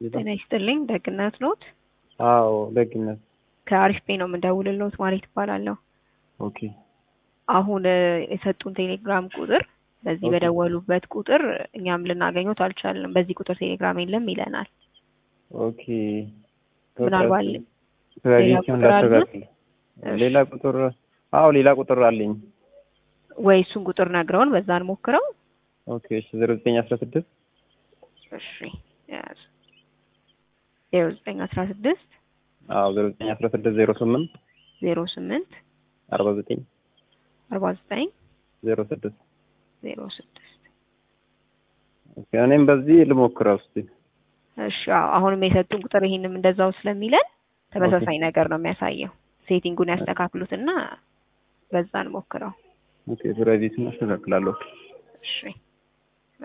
ጤና ይስጥልኝ ደግነት ኖት? አዎ ደግነት ከአሪፍ ፔ ነው የምንደውልልዎት ማለት ይባላለሁ። ኦኬ አሁን የሰጡን ቴሌግራም ቁጥር በዚህ ኦኬ። በደወሉበት ቁጥር እኛም ልናገኘት አልቻልንም። በዚህ ቁጥር ቴሌግራም የለም ይለናል። ኦኬ ምናልባት ፕራይቬሲውን ቁጥር አለ? ላስተካክል። ሌላ ቁጥር አዎ ሌላ ቁጥር አለኝ። ወይ እሱን ቁጥር ነግረውን በዛ እንሞክረው። ኦኬ እሺ ዜሮ ዘጠኝ አስራ ስድስት እሺ ያዝ ዜሮ ዘጠኝ አስራ ስድስት አዎ ዜሮ ዘጠኝ አስራ ስድስት ዜሮ ስምንት ዜሮ ስምንት አርባ ዘጠኝ አርባ ዘጠኝ ዜሮ ስድስት ዜሮ ስድስት ኦኬ እኔም በዚህ ልሞክረው እስቲ። እሺ አዎ፣ አሁንም የሰጡን ቁጥር ይሄንም እንደዛው ስለሚለን ተመሳሳይ ነገር ነው የሚያሳየው። ሴቲንጉን ያስተካክሉትና በዛ እንሞክረው። ኦኬ ፕራይቬሲውን አስተካክላለሁ። እሺ